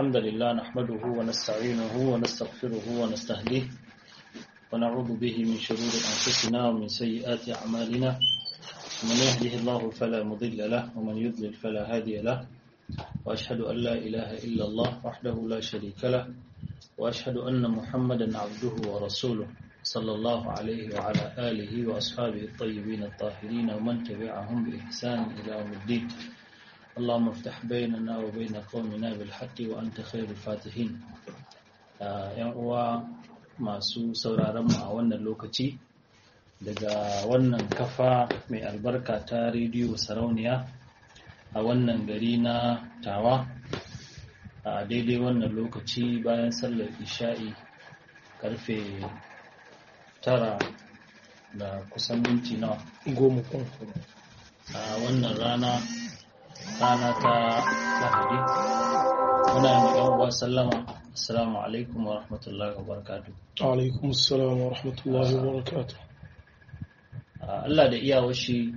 الحمد لله نحمده ونستعينه ونستغفره ونستهديه ونعوذ به من شرور أنفسنا ومن سيئات أعمالنا من يهده الله فلا مضل له ومن يضلل فلا هادي له وأشهد أن لا إله إلا الله وحده لا شريك له وأشهد أن محمدا عبده ورسوله صلى الله عليه وعلى آله وأصحابه الطيبين الطاهرين ومن تبعهم بإحسان إلى يوم الدين اللهم افتح بيننا وبين قومنا بالحق وأنت خير الفاتحين ‘yan uwa masu sauraron mu a wannan lokaci daga wannan kafa mai albarka ta rediyo sarauniya a wannan gari na tawa a daidai wannan lokaci bayan sallar isha'i karfe tara da kusan minti nawa goma kun a wannan rana rana ta lahadi muna yi yan uwa sallama assalamu alaikum wa rahmatullahi wa barakatuh alaikum assalam wa rahmatullahi wa barakatuh Allah da iyawar shi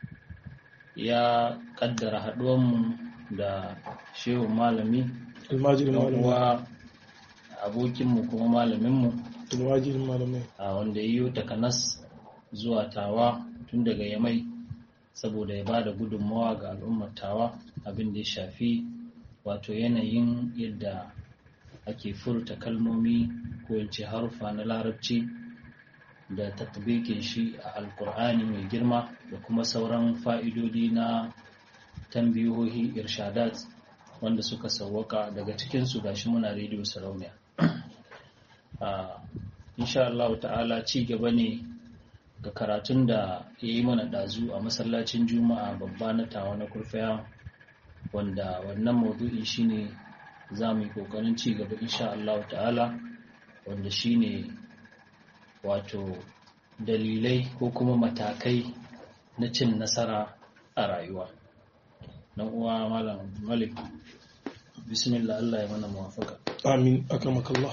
ya kaddara haɗuwanmu da shehu malami almajirin yan malamai uwa abokinmu kuma malaminmu almajirin malamai a wanda ya yi takanas zuwa tawa tun daga yamai saboda ya ba da gudunmawa ga al'ummar tawa abin da ya shafi wato yanayin yadda ake furta kalmomi ko yance harufa na larabci da tatbikin shi a alkur'ani mai girma da kuma sauran fa'idodi na tambiyohi irshadat wanda suka sauwaka daga cikinsu gashi muna rediyo sarauniya Ah, insha Allah ta'ala ci gaba ne ga karatun da ya yi mana ɗazu a masallacin juma'a babba na tawa na kurfaya wanda wannan maudu'i shine za mu yi ƙoƙarin ci gaba insha Allah ta'ala wanda shine wato dalilai ko kuma matakai na cin nasara a rayuwa dan uwa malam malik bismillah Allah ya mana muwafaka آمين أكرمك الله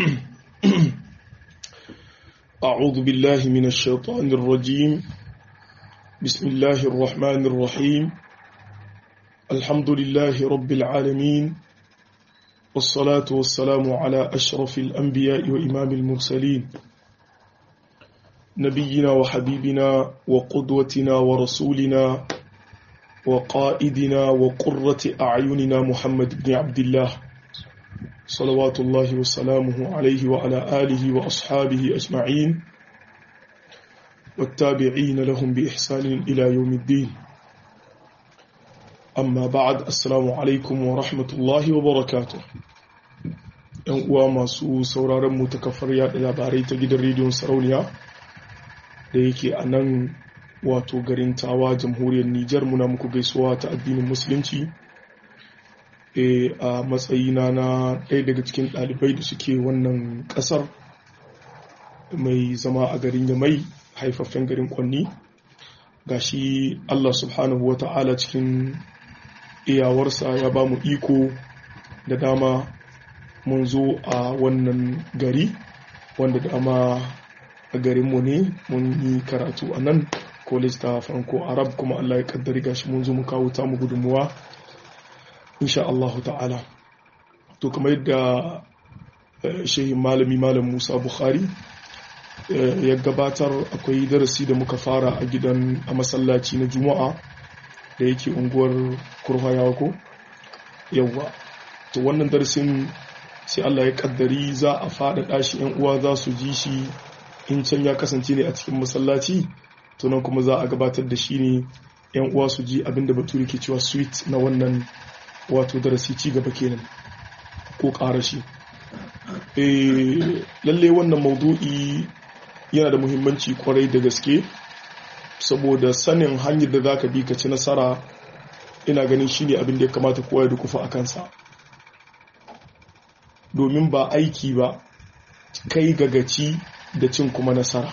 أعوذ بالله من الشيطان الرجيم بسم الله الرحمن الرحيم الحمد لله رب العالمين والصلاة والسلام على أشرف الأنبياء وإمام المرسلين نبينا وحبيبنا وقدوتنا ورسولنا وقائدنا وقرة أعيننا محمد بن عبد الله صلوات الله وسلامه عليه وعلى آله وأصحابه أجمعين والتابعين لهم بإحسان إلى يوم الدين أما بعد السلام عليكم ورحمة الله وبركاته ‘Yan uwa masu sauraron mu ta kafar yaɗa labarai ta gidan rediyon sarauniya da yake a nan wato garin tawa jamhuriyar Nijar muna muku gaisuwa ta addinin Musulunci e, a matsayina na ɗaya daga cikin ɗalibai da suke wannan ƙasar mai zama a garin yamai haifaffen garin kwanni gashi Allah subhanahu wa ta'ala cikin iyawarsa ya ba mu iko da dama mun zo a wannan gari wanda dama a garinmu ne mun yi karatu a nan college ta franco arab kuma Allah ya kaddari gashi mun zo mu kawo ta mu gudunmuwa insha Allahu ta'ala to kamar yadda shehin malami malam Musa Bukhari ya gabatar akwai darasi da muka fara a gidan a masallaci na Juma'a da yake unguwar Kurhayawa ko yawa to wannan darasin sai Allah ya kaddari za a faɗaɗa shi yan uwa za su ji shi in can ya kasance ne a cikin masallaci to nan kuma za a gabatar da shi ne yan uwa su ji abinda bature ke cewa sweet na wannan wato darasi ci gaba kenan ko ƙara shi lalle wannan maudu'i yana da muhimmanci kwarai da gaske saboda sanin hanyar da zaka bi ka ci nasara ina ganin shine abin da ya kamata kowa ya dukufa a kansa domin ba aiki ba kai gagaci da cin kuma nasara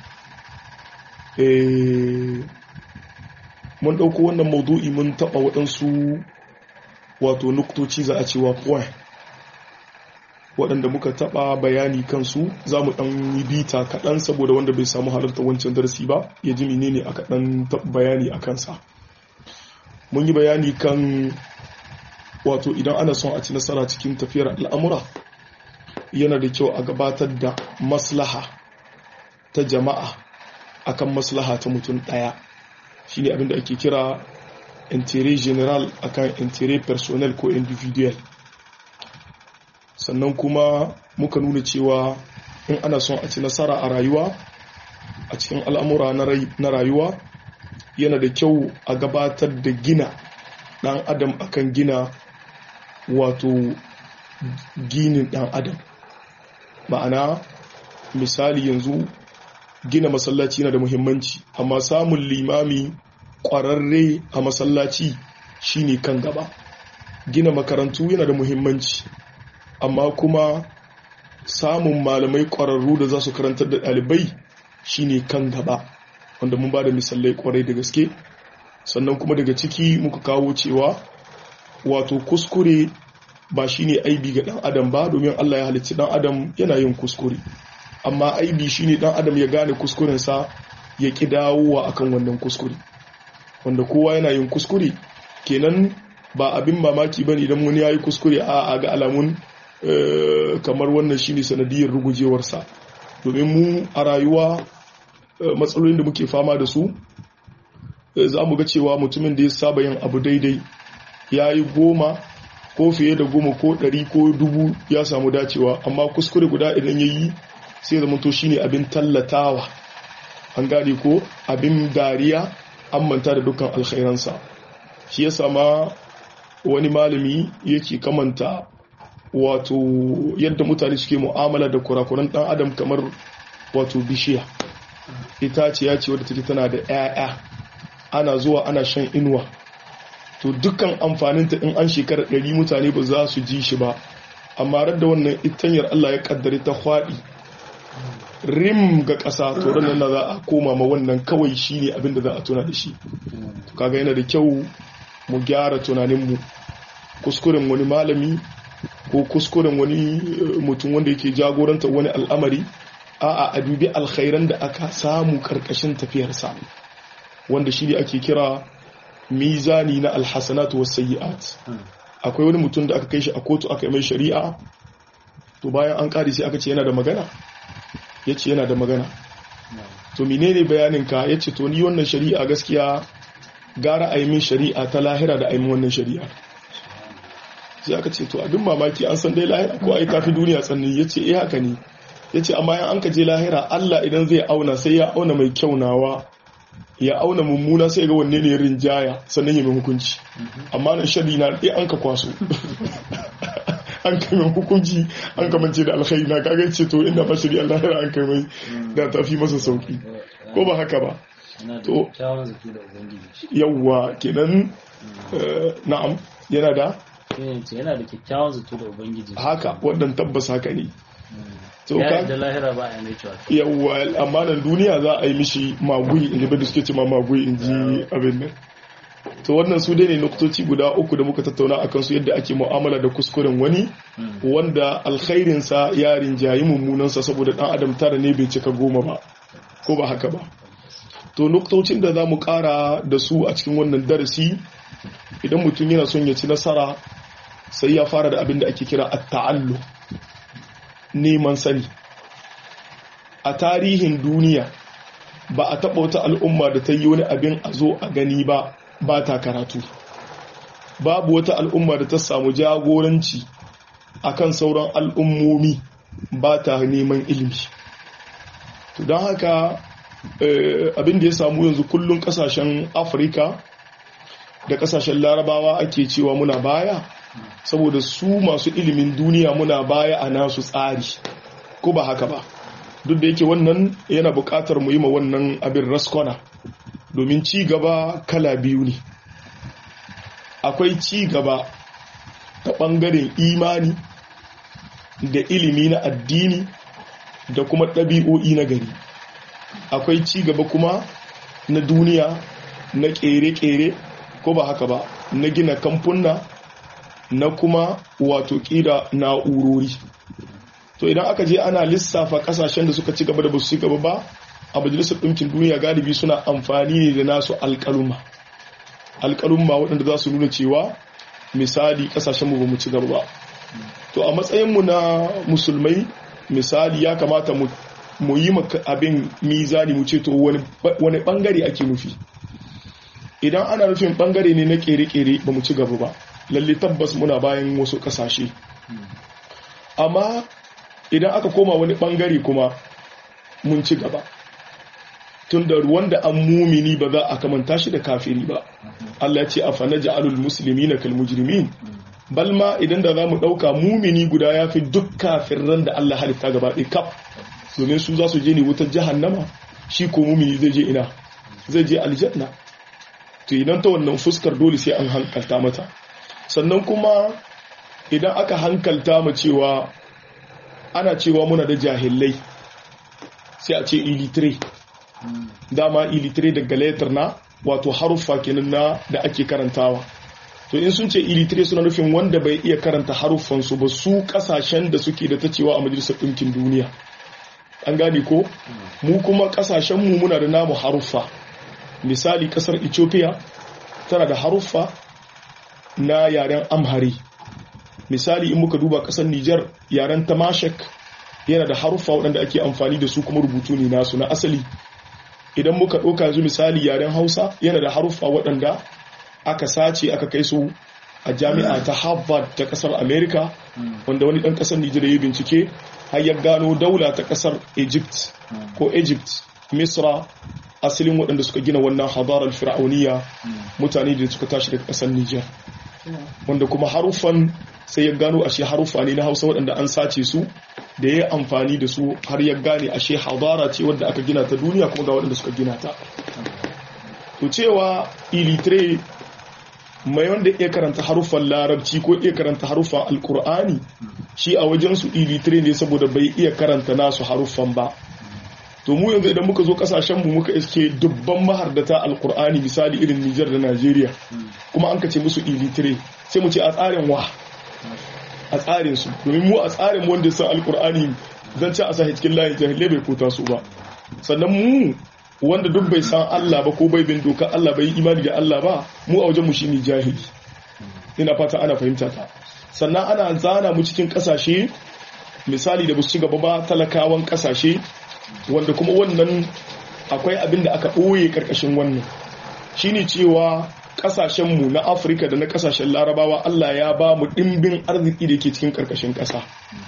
mun ɗauko wannan maudu'i mun taɓa waɗansu wato nuktoci za a cewa point waɗanda muka taɓa bayani kansu za mu ɗan yi bita kaɗan saboda wanda bai samu halarta wancan darasi ba ya ji menene aka ɗan taɓa bayani a kansa mun yi bayani kan wato idan ana son a ci nasara cikin tafiyar al'amura yana da kyau a gabatar da maslaha ta jama'a akan maslaha ta mutum ɗaya shine abinda ake kira intérêt general akan intérêt personnel ko individual sannan kuma muka nuna cewa in ana son a ci nasara a rayuwa a cikin al'amura na rayuwa yana da kyau a gabatar da gina ɗan adam akan gina wato ginin ɗan adam ma'ana misali yanzu gina masallaci na da muhimmanci amma samun limami ƙwararre a masallaci shine kan gaba gina makarantu yana da muhimmanci amma kuma samun malamai ƙwararru da za su karantar da ɗalibai shine kan gaba wanda mun ba da misalai ƙwarai da gaske sannan kuma daga ciki muka kawo cewa wato kuskure ba shine aibi ga ɗan adam ba domin Allah ya halicci ɗan adam yana yin kuskure amma aibi shine ɗan adam ya gane kuskurensa ya ƙi dawowa akan wannan kuskure wanda kowa yana yin kuskure kenan ba abin mamaki bane idan wani yayi kuskure a ga alamun kamar wannan shine sanadiyar rugujewarsa domin mu a rayuwa matsalolin da muke fama da su za mu ga cewa mutumin da ya saba yin abu daidai ya yi goma ko fiye da goma ko ɗari ko dubu ya samu dacewa amma kuskure guda idan ya yi sai zama to shine abin tallatawa an gane ko abin dariya an manta da dukkan alkhairansa shi ya sama wani malami yake kamanta wato yadda mutane suke mu'amala da kurakuran dan adam kamar wato bishiya ita ce ya ce wadda take tana da 'ya'ya ana zuwa ana shan inuwa to dukkan amfaninta in an shekara ɗari mutane ba za su ji shi ba amma da wannan itanyar Allah ya kaddare ta kwaɗi rim ga ƙasa to ranar na za a koma ma wannan kawai shi ne abin da za a tuna da shi kaga yana da kyau mu gyara tunaninmu kuskuren wani malami ko kuskuren wani mutum wanda yake jagoranta wani al'amari a'a a dubi alkhairan da aka samu karkashin tafiyarsa wanda shi ne ake kira mizani na alhassanatu was sayyi'at akwai wani mutum da aka kai shi a kotu aka yi mai shari'a to bayan an kare sai aka ce yana da magana ya ce yana da magana to menene bayaninka ya ce to ni wannan shari'a gaskiya gara a yi min shari'a ta lahira da a yi min wannan shari'a sai aka ce to abin mamaki an san dai lahira ko ai tafi duniya tsanni ya ce eh haka ne ya ce amma yan an ka je lahira Allah idan zai auna sai ya auna mai kyaunawa ya auna mummuna sai ga wanne ne rinjaya sannan ya mai hukunci amma nan shari na ɗaya an ka kwaso an kai mai hukunci an kamance da alkhairi na kaga ce to inda ba shari Allah ya an kai mai da tafi masa sauki ko ba haka ba to yawwa kenan na'am yana da yana da kyakkyawan zato da ubangiji haka wannan tabbas haka ne to ka da lahira ba a mai cewa yawwa amma nan duniya za a yi mishi magui in da suke ce ma magui in ji abin nan to wannan su dai ne nuktoci guda uku da muka tattauna a kansu yadda ake mu'amala da kuskuren wani wanda alkhairinsa ya rinjayi mummunansa saboda dan adam tara ne bai cika goma ba ko ba haka ba to nuktocin da za mu kara da su a cikin wannan darasi idan mutum yana son ya ci nasara sai ya fara da abin da ake kira at-ta'allu neman sani a tarihin duniya ba a taɓa wata al'umma da ta yi wani abin a zo a gani ba ba ta karatu babu wata al'umma da ta samu jagoranci akan sauran al'ummomi ba ta neman ilimi to don haka abin da ya samu yanzu kullum kasashen afirka da kasashen larabawa ake cewa muna baya saboda su masu ilimin duniya muna baya a nasu tsari ko ba haka ba duk da yake wannan yana buƙatar mu yi ma wannan abin raskona domin ci gaba kala biyu ne akwai ci gaba ta ɓangaren imani da ilimi na addini da kuma ɗabi'o'i na gari akwai ci gaba kuma na duniya na ƙere-ƙere ko ba haka ba na gina kamfuna na kuma wato ƙira na'urori to idan aka je ana lissafa ƙasashen da suka ci gaba da ba su ci gaba ba a majalisar ɗinkin duniya galibi suna amfani ne da nasu alƙaluma alƙaluma waɗanda za su nuna cewa misali kasashenmu ba mu ci gaba ba to a matsayinmu na musulmai misali ya kamata mu yi abin mizani mu ce to wani bangare ake nufi idan ana nufin bangare ne na kere-kere ba mu ci gaba ba lalle tabbas muna bayan wasu kasashe amma idan aka koma wani bangare kuma mun ci gaba tun da wanda an mumini ba za a kamanta shi da kafiri ba Allah ce a fana ja'alul musulmi na kalmujirmin balma idan da za mu ɗauka mumini guda ya fi duk kafirran da Allah halitta gaba ɗaya kaf domin su za su je ne wutar jahannama shi ko mumini zai je ina zai je aljanna to idan ta wannan fuskar dole sai an hankalta mata sannan kuma idan aka hankalta mu cewa ana cewa muna da jahilai sai a ce ilitire dama ilitire daga letter na wato haruffa kenan na da ake karantawa to in sun ce ilitire suna nufin wanda bai iya karanta haruffansu ba su kasashen da suke da ta cewa a majalisar ɗinkin duniya an gane ko mu kuma kasashenmu muna da namu haruffa misali kasar ethiopia tana da haruffa na yaren amhari misali in muka duba kasar niger yaren tamashek yana da haruffa waɗanda ake amfani da su kuma rubutu ne nasu na asali idan muka ɗauka yanzu misali yaren hausa yana da haruffa waɗanda aka sace aka kai su a jami'a ta harvard ta ƙasar america wanda wani ɗan ƙasar nijar ya bincike har ya gano daula ta ƙasar egypt ko egypt misra asalin waɗanda suka gina wannan hadarar fir'auniya mutane da suka tashi daga ƙasar nijar wanda kuma haruffan sai ya gano ashe haruffa ne na hausa waɗanda an sace su da ya amfani da su har ya gane ashe hadara ce wadda aka gina ta duniya kuma ga waɗanda suka gina ta to cewa ilitre mai wanda iya karanta haruffan larabci ko iya karanta haruffan alkur'ani shi a wajensu ilitre ne saboda bai iya karanta nasu haruffan ba to mu yanzu idan muka zo kasashenmu muka iske dubban mahardata alkur'ani misali irin Nijar da Najeriya kuma an kace musu ilitre sai mu ce a tsarin wa a tsarin su domin mu a tsarin wanda ya san alkur'ani zan ci a sa cikin layin jahilai bai kota su ba sannan mu wanda duk bai san Allah ba ko bai bin doka Allah bai imani da Allah ba mu a wajen mu shine jahili ina fata ana fahimta ta sannan ana zana mu cikin kasashe misali da ba su ci gaba ba talakawan kasashe wanda kuma wannan akwai abin da aka ɓoye ƙarƙashin wannan shine cewa ƙasashenmu na afirka da na ƙasashen larabawa allah ya ba mu ɗimbin arziki da ke cikin ƙarƙashin ƙasa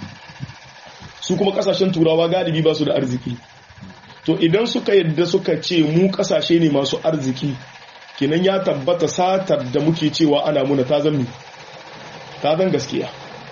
su kuma ƙasashen turawa galibi ba su da arziki to idan suka yadda suka ce mu ƙasashe ne masu arziki kenan ya tabbata satar da muke cewa ana muna ta zan ta zan gaskiya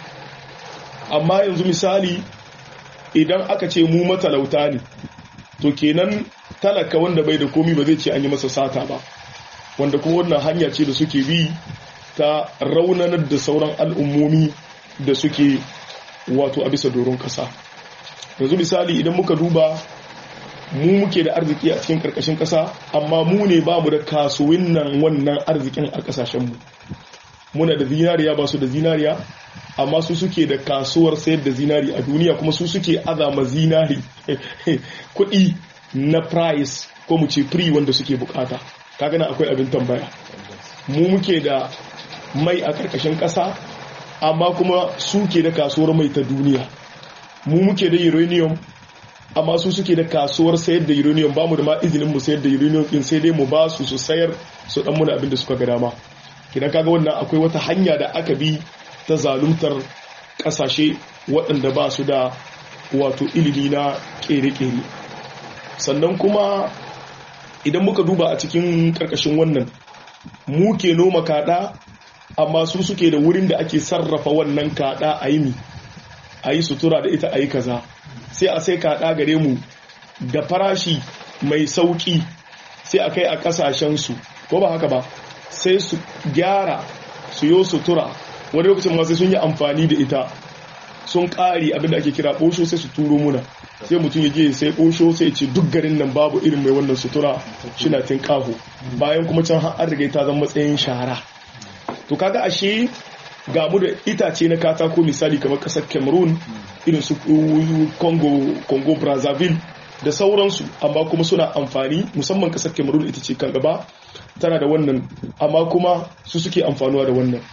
amma yanzu misali idan aka ce mu matalauta ne to kenan talaka wanda bai da komi ba zai ce an yi masa sata ba wanda kuma wannan hanya ce da suke bi ta raunanar da sauran al'ummomi da suke wato a bisa doron kasa yanzu misali idan muka duba mu muke da arziki a cikin karkashin kasa amma mu ne ba mu da kasuwin nan wannan arzikin a kasashenmu muna da zinariya ba su da zinariya amma su suke da kasuwar sayar da zinari a duniya kuma su suke azama zinari kuɗi na price ko mu ce free wanda suke bukata kaga na akwai abin tambaya mu muke da mai a karkashin ƙasa amma kuma suke da kasuwar mai ta duniya mu muke da uranium amma su suke da kasuwar sayar da uranium ba mu da ma izinin mu sayar da uranium din sai dai mu ba su su sayar su dan muna abin da suka ga dama kidan kaga wannan akwai wata hanya da aka bi ta zaluntar kasashe waɗanda ba su da wato ilimi na ƙere-ƙere sannan kuma idan muka duba a cikin ƙarƙashin wannan mu ke noma kaɗa amma su suke da wurin da ake sarrafa wannan kaɗa a yi a yi sutura da ita a yi kaza sai a sai kaɗa gare mu da farashi mai sauƙi sai a kai a ƙasashensu ko ba haka ba sai su gyara su yi sutura wani lokacin ma sai sun yi amfani da ita sun ƙari abinda ake kira ɓosho sai su turo muna sai mutum ya je sai ɓosho sai ce duk garin nan babu irin mai wannan sutura shina tin ƙaho bayan kuma can har riga ta zama matsayin shara to kaga ashe ga mu da itace na katako misali kamar ƙasar cameroon irin su congo congo brazzaville da sauransu amma kuma suna amfani musamman ƙasar cameroon ita ce kan gaba tana da wannan amma kuma su suke amfanuwa da wannan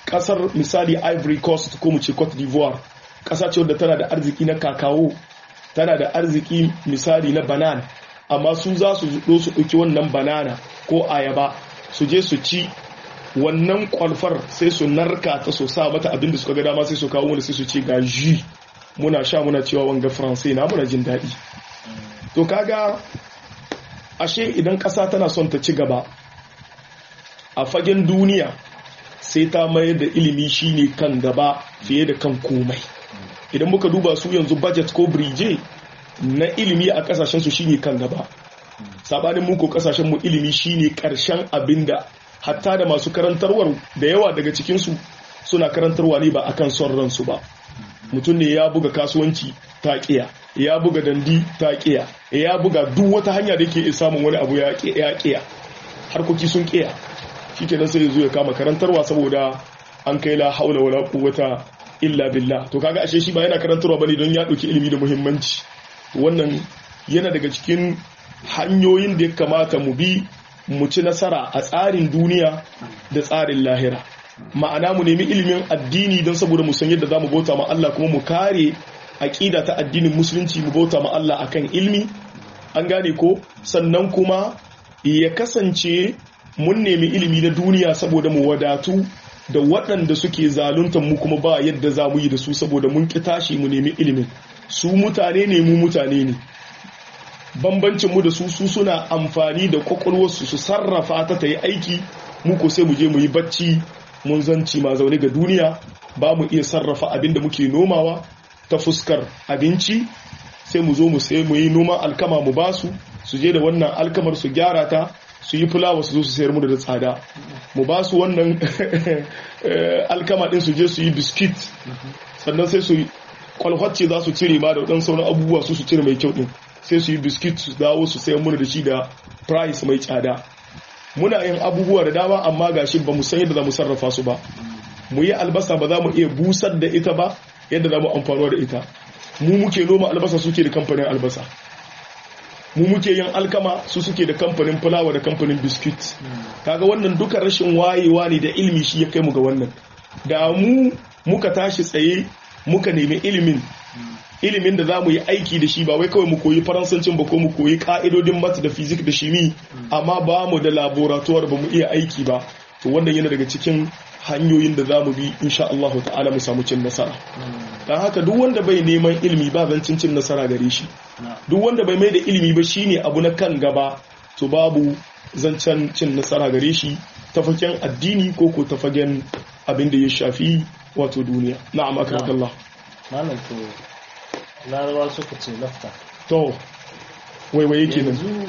kasar misali ivory coast ko mu ce cote d'ivoire kasa ce wadda tana da arziki na kakawo tana da arziki misali na banan amma su za su zo su ɗauki wannan banana ko ayaba su je su ci wannan kwalfar sai su narka ta so sa mata abinda suka ga dama sai su kawo wani sai su ce ga ji muna sha muna cewa wanga faransai na muna jin daɗi to kaga ashe idan ƙasa tana son ta ci gaba a fagen duniya sai ta mayar da ilimi shine kan gaba fiye da kan komai idan muka duba su yanzu budget ko brije na ilimi a kasashen su shine kan gaba sabanin muku kasashen mu ilimi shine karshen abinda hatta da masu karantarwar da yawa daga cikin su suna karantarwa ne ba akan son ransu ba mutum ne ya buga kasuwanci ta kiya ya buga dandi ta kiya ya buga duk wata hanya da yake samun wani abu ya kiya harkoki sun kiya shikenan sai ya zo ya kama karantarwa saboda an kai la haula wala quwwata illa billah to kaga ashe shi ba yana karantarwa bane don ya dauki ilimi da muhimmanci wannan yana daga cikin hanyoyin da ya kamata mu bi mu ci nasara a tsarin duniya da tsarin lahira ma'ana mu nemi ilimin addini don saboda mu san yadda zamu bauta ma Allah kuma mu kare aqida ta addinin musulunci mu bauta ma Allah akan ilmi an gane ko sannan kuma ya kasance mun nemi ilimi na duniya saboda mu wadatu da waɗanda suke zaluntar mu kuma ba yadda za mu yi da su saboda mun ƙi tashi mu nemi ilimin su mutane ne mu mutane ne bambancin mu da su su suna amfani da kwakwalwarsu su sarrafa ta ta yi aiki mu ko sai mu je mu yi bacci mun zanci ma zaune ga duniya ba mu iya sarrafa abin da muke nomawa ta fuskar abinci sai mu zo mu sai mu yi noman alkama mu basu su je da wannan alkamar su gyara ta su yi fulawa su zo su sayar mu da tsada mu ba su wannan alkama din su je su yi biskit sannan sai su kwalhwacce za su cire ma da wadan sauran abubuwa su su cire mai kyau din sai su yi biskit su dawo su sayar mu da shi da price mai tsada muna yin abubuwa da dama amma gashi ba mu san yadda za mu sarrafa su ba mu yi albasa ba za mu iya busar da ita ba yadda za mu amfanuwa da ita mu muke noma albasa suke da kamfanin albasa mu muke yin alkama su suke da kamfanin fulawa da kamfanin biskit kaga wannan duka rashin wayewa ne da ilimi shi ya kai mu ga wannan da mu muka tashi tsaye muka nemi ilimin ilimin da za mu yi aiki da shi ba wai kawai mu koyi faransancin ba ko mu koyi ka'idodin mat da fizik da shimi amma ba mu da laboratoire ba mu iya aiki ba to wannan yana daga cikin hanyoyin da za mu bi insha Allah ta'ala mu samu cin nasara don haka duk wanda bai neman ilimi ba zancin cin nasara gare shi duk wanda bai mai da ilimi ba shine abu na kan gaba to babu zancen cin nasara gare shi ta fagen addini ko ko ta fagen abin da ya shafi wato duniya na'am akrakallah malam to larabawa suka ce lafta to waiwaye kenan yanzu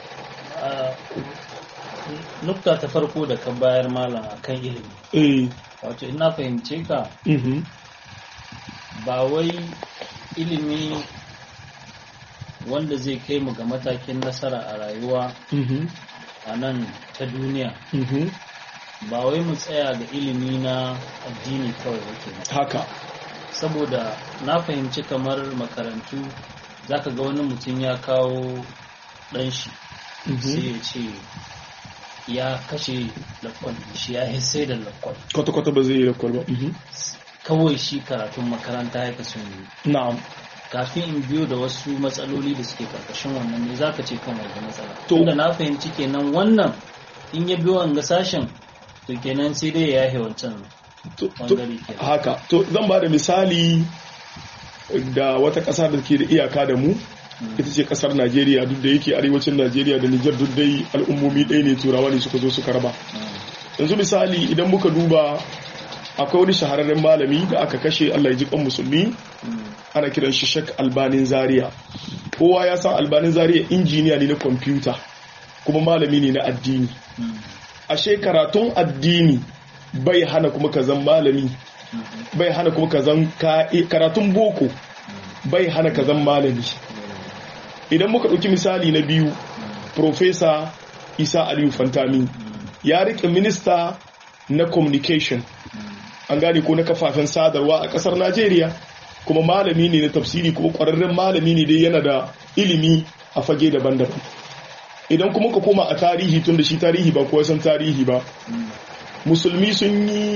nukta ta farko da ka bayar malam akan ilimi eh wato ina fahimce ka mhm ba wai ilimi wanda zai kai mu ga matakin nasara a rayuwa mhm a nan ta duniya mhm ba wai mu tsaya ga ilimi na addini kawai wake haka saboda na fahimci kamar makarantu zaka ga wani mutum ya kawo ɗan shi sai ya ce ya kashe lakwal shi ya sai da lakwal kwata-kwata ba zai yi da kwalba mhm kawai shi karatun makaranta ya kasu yi na'am kafin in biyo da wasu matsaloli da suke karkashin wannan ne zaka ce kan wanda matsala To- tunda na fahimci kenan wannan in ya biyo wanga sashen to kenan sai dai ya yahe wancan To- to- bangare kenan haka to zan ba da misali da wata ƙasa da ke da iyaka da mu ita ce ƙasar najeriya duk da yake arewacin najeriya da nijar duk dai al'ummomi ɗaya ne turawa ne suka zo suka raba yanzu misali idan muka duba akwai wani shahararren malami da aka kashe allah ya ji kan musulmi ana kiran shi shek albanin zaria kowa ya san albanin zaria injiniya ne na kwamfuta kuma malami ne na addini ashe karatun addini bai hana kuma ka zan malami bai hana kuma ka zan ka- karatun boko bai hana ka zan malami idan muka ɗauki misali na biyu profesa isa aliyu fantami ya rike minista na communication an gane ko na kafafen sadarwa a ƙasar najeriya kuma malami ne na tafsiri kuma ƙwararren malami ne dai yana da ilimi a fage daban-daban idan kuma ka koma a tarihi tun da shi tarihi ba kuwa san tarihi ba musulmi sun yi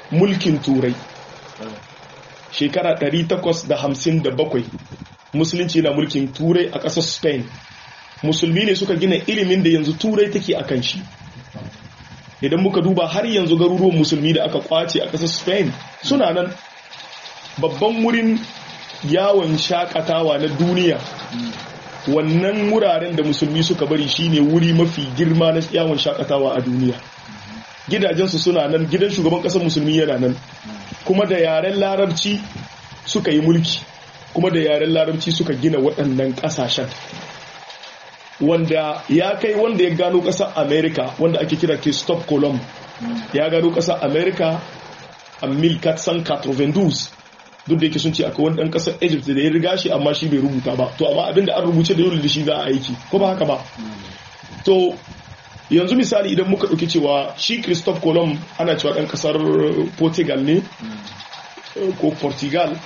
mulkin turai shekara 857 musulunci na mulkin turai a ƙasar spain musulmi ne suka gina ilimin da yanzu turai take a kan shi idan muka duba har yanzu garuruwan musulmi da aka kwace a ƙasar spain suna nan babban wurin yawon shakatawa na duniya wannan wuraren da musulmi suka bari shine wuri mafi girma na yawon shakatawa a duniya gidajensu suna nan gidan shugaban ƙasar musulmi yana nan kuma da yaren larabci suka yi mulki kuma da yaren larabci suka gina waɗannan ƙasashen wanda ya kai wanda ya gano ƙasar america wanda ake kira christophe colomb ya gano ƙasar america a 1492 duk da yake sun ce akwai wani ɗan ƙasar egypt da ya riga shi amma shi bai rubuta ba to amma abinda an rubuce da yau da shi za a aiki ko ba haka ba to yanzu misali idan muka ɗauki cewa shi christophe colomb ana cewa ɗan ƙasar portugal ne ko portugal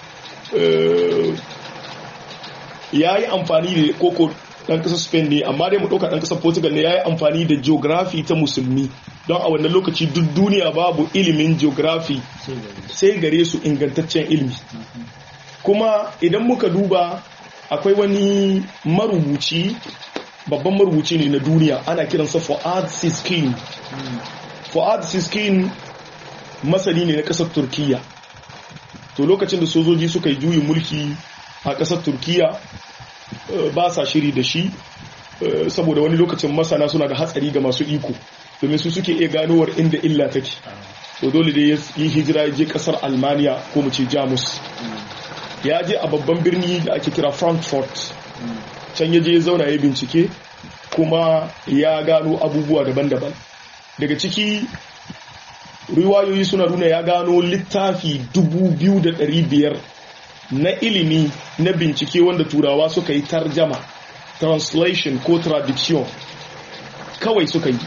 ya yi amfani da koko ɗan ƙasar spain ne amma dai mu ɗauka ɗan ƙasar portugal ne ya yi amfani da geography ta musulmi don a wannan lokaci duk duniya babu ilimin geography sai gare su ingantaccen ilimi kuma idan muka duba akwai wani marubuci babban marubuci ne na duniya ana kiransa Fuad Siskin Fuad Siskin masani ne na ƙasar Turkiya to lokacin da sojoji suka yi juyin mulki a ƙasar Turkiya ba sa shiri da shi saboda wani lokacin masana suna da hatsari ga masu iko domin su suke iya ganowar inda illa take to dole da ya yi hijira ya je ƙasar Almaniya ko mu ce Jamus ya je a babban birni da ake kira Frankfurt can ya je ya zauna ya bincike kuma ya gano abubuwa daban-daban daga ciki riwayoyi suna nuna ya gano littafi 2,500 na ilimi na bincike wanda turawa suka yi tarjama translation ko traduction kawai suka yi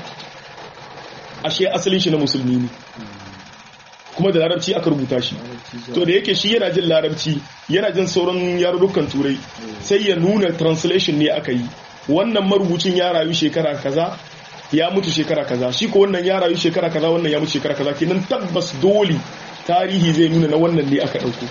ashe asalin shi na musulmi ne kuma da larabci aka rubuta shi to da yake shi yana jin larabci yana jin sauran yarurrukan turai sai ya nuna translation ne aka yi wannan marubucin ya rayu shekara kaza ya mutu shekara kaza shi ko wannan ya rayu shekara kaza wannan ya mutu shekara kaza kenan tabbas dole tarihi zai nuna na wannan ne aka dauko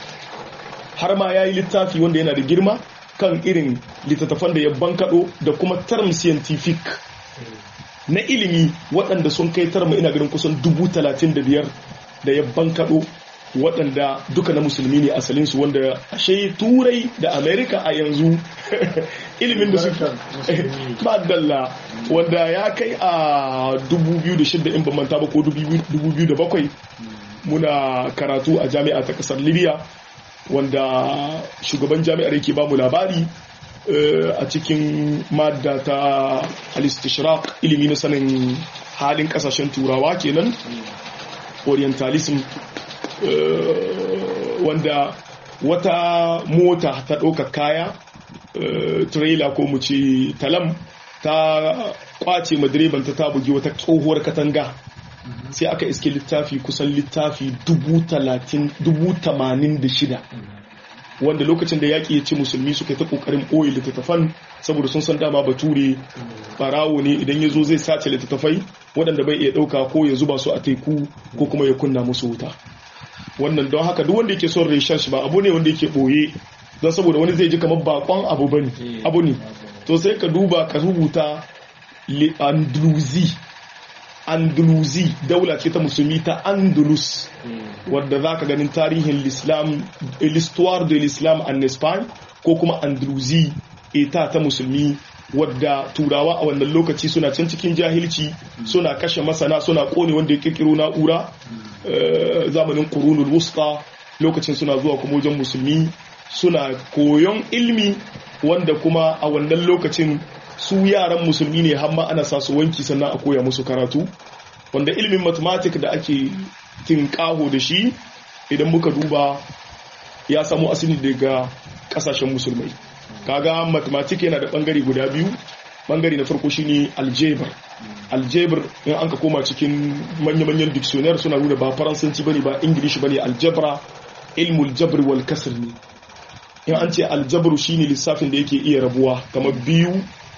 har ma yayi littafi wanda yana da girma kan irin littattafan da ya bankado da kuma term scientific na ilimi waɗanda sun kai tarma ina ganin kusan dubu talatin da biyar da ya bankaɗo waɗanda duka na musulmi ne asalinsu wanda ashe turai da amerika a yanzu ilimin da suka madalla wanda ya kai a 2006 in ban manta ba ko 2007 muna karatu a jami'a ta ƙasar libya wanda shugaban jami'ar yake ba mu labari a cikin madda ta al-istishraq ilimi na sanin halin kasashen turawa kenan orientalism wanda wata mota ta ɗaukar kaya trailer ko mu ce talam ta kwace madireban ta bugi wata tsohuwar katanga sai aka iske littafi kusan littafi dubu tamanin da shida wanda lokacin da yaƙi ya ci musulmi suka ta ƙoƙarin ɓoye littattafan saboda sun san dama bature barawo ne idan ya zo zai sace littattafai waɗanda bai iya ɗauka ko ya zuba su a teku ko kuma ya kunna musu wuta wannan don haka duk wanda yake son research ba abu ne wanda yake ɓoye don saboda wani zai ji kamar bakon abu bane abu ne to sai ka duba ka rubuta andalusi andalusi daula ce ta musulmi ta andalus wadda za ka ganin tarihin l'islam l'histoire de l'islam en espagne ko kuma andalusi ita ta musulmi wadda turawa a wannan lokaci suna can cikin jahilci suna kashe masana suna kone wanda ya kirkiro na'ura zamanin kurunul wusta lokacin suna zuwa kuma wajen musulmi suna koyon ilmi wanda kuma a wannan lokacin su yaran musulmi ne hamma ana sa su wanki sannan a koya musu karatu wanda ilimin mathematics da ake tinkaho da shi idan muka duba ya samu asali daga kasashen musulmai kaga mathematics yana da bangare guda biyu bangare na farko shine algebra algebra in an ka koma cikin manya-manyan dictionary suna nuna ba faransanci bane ba ingilishi bane algebra ilmul jabr wal kasr ne in an ce aljabru shine lissafin da yake iya rabuwa kamar biyu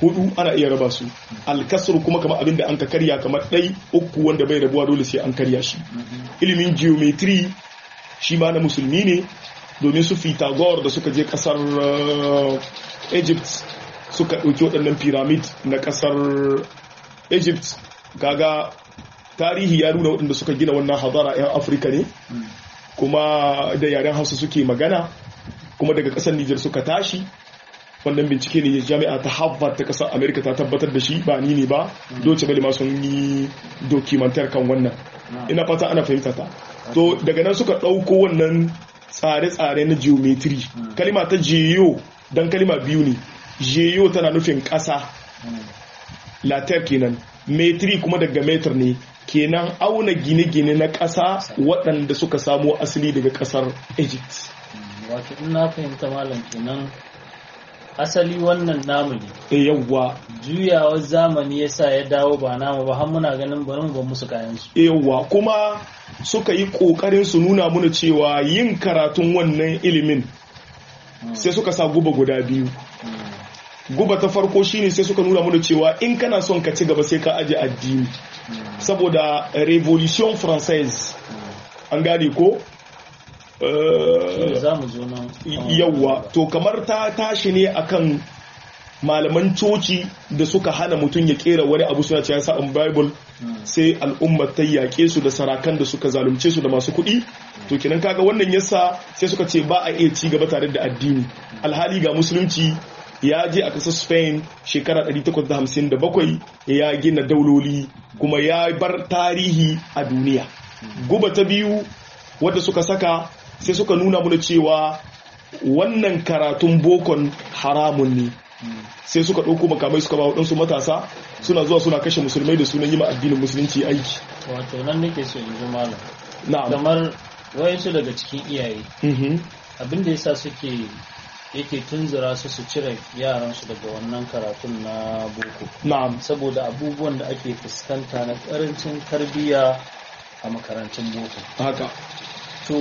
hudu ana iya raba su alkasru kuma kamar abin da an ka karya kamar ɗai uku wanda bai rabuwa dole sai an karya shi ilimin geometry shi ma na musulmi ne domin su Pythagore da suka je kasar Egypt suka ɗauki waɗannan pyramid na kasar Egypt kaga tarihi ya nuna waɗanda suka gina wannan hadara 'yan Afirka ne kuma da yaren Hausa suke magana kuma daga ƙasar Nijar suka tashi wannan bincike ne jami'a ta Harvard ta ƙasar Amerika ta tabbatar da shi ba ni ne ba doce bale ma sun yi dokumantar kan wannan ina fata ana fahimta ta to daga nan suka ɗauko wannan tsare-tsare na geometry kalima ta geo don kalima biyu ne geo tana nufin ƙasa latar kenan metri kuma daga metar ne kenan auna gine-gine na ƙasa waɗanda suka samo asali daga ƙasar egypt wato in na fahimta malam kenan asali wannan namu ne e yawwa juyawar zamani yasa ya dawo ba namu ba har muna ganin bari mu ba musu kayan su yawwa kuma suka yi kokarin su nuna muna cewa yin karatun wannan ilimin sai suka sa guba guda biyu guba ta farko shine sai suka nuna muna cewa in kana son ka ci gaba sai ka aje addini saboda revolution française an gane ko za mu zo nan yawwa to kamar ta tashi ne akan malaman coci da suka hana mutum ya kera wani abu suna cewa sa'an bible sai al'ummar ta yaƙe su da sarakan da suka zalunce su da masu kuɗi to kenan kaga wannan yasa sai suka ce ba a iya ci gaba tare da addini alhali ga musulunci ya je a ƙasar spain shekara 857 ya gina dauloli kuma ya bar tarihi a duniya guba ta biyu wadda suka saka sai suka nuna mana cewa wannan karatun bokon haramun ne sai suka ɗauko makamai suka ba waɗansu matasa suna zuwa suna kashe musulmai da sunan yi ma addinin musulunci aiki wato nan nake so in ji malam na'am kamar wayansu daga cikin iyaye mhm abinda yasa suke yake tunzura su su cire yaransu daga wannan karatun na boko na'am saboda abubuwan da ake fuskanta na karancin tarbiyya a makarantun boko haka to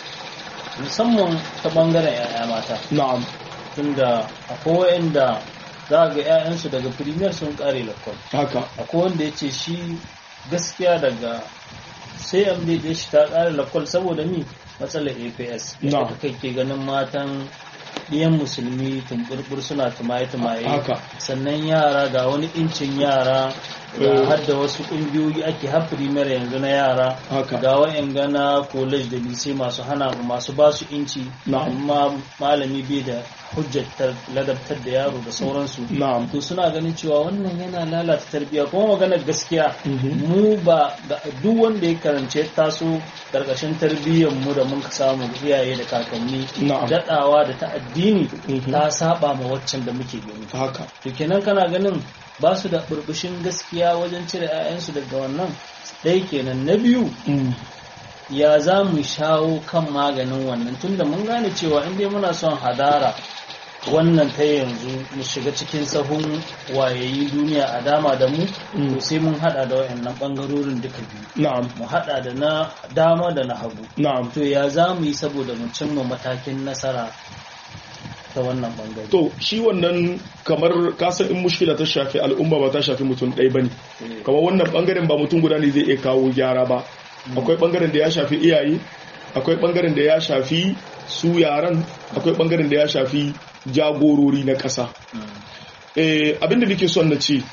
musamman ta bangaren 'ya'ya mata na'am tunda akwai wa'anda za ga 'ya'yansu daga firimiyar sun kare lakon haka akwai wanda ya ce shi gaskiya daga sai amdade shi ta kare lakon saboda mi matsalar aps Na. yadda kai ke ganin matan ɗiyan musulmi tumburbur suna tumaye-tumaye haka sannan yara ga wani incin yara ga Eh. har da wasu ƙungiyoyi ake har firimiyar yanzu na yara haka ga wayan gana college da lise masu hana masu ba su inci Na'am. amma malami bai da hujjatar ladabtar da yaro da sauransu na'am to suna ganin cewa wannan yana lalata tarbiyya kuma maganar gaskiya Mhm. mu ba ga- duk wanda ya karance ya taso karkashin tarbiyyar mu da mun samu iyaye da kakanni na'am dadawa da ta addini Mhm. ta saba ma waccan da muke gani haka to kenan kana ganin ba su da burbushin gaskiya wajen cire 'ya'yansu daga wannan ɗaya kenan na biyu Mm. ya za mu shawo kan maganin wannan tunda mun gane cewa in dai muna son hadara wannan ta yanzu mu shiga cikin sahun wayayi duniya a dama da mu Mm. to sai mun hada da wayannan bangarorin duka biyu na'am mu hada da na dama da na hagu na'am to ya za mu yi saboda mu cimma matakin nasara ta wannan bangare to shi wannan kamar kasan in mushkila ta shafi al'umma ba ta shafi mutum ɗaya bane Eh, kamar wannan bangaren ba mutum guda ne zai iya kawo gyara ba akwai bangaren da ya shafi iyaye akwai bangaren da ya shafi su yaran akwai bangaren da ya shafi jagorori na ƙasa mm, Eh, abinda nake son na ce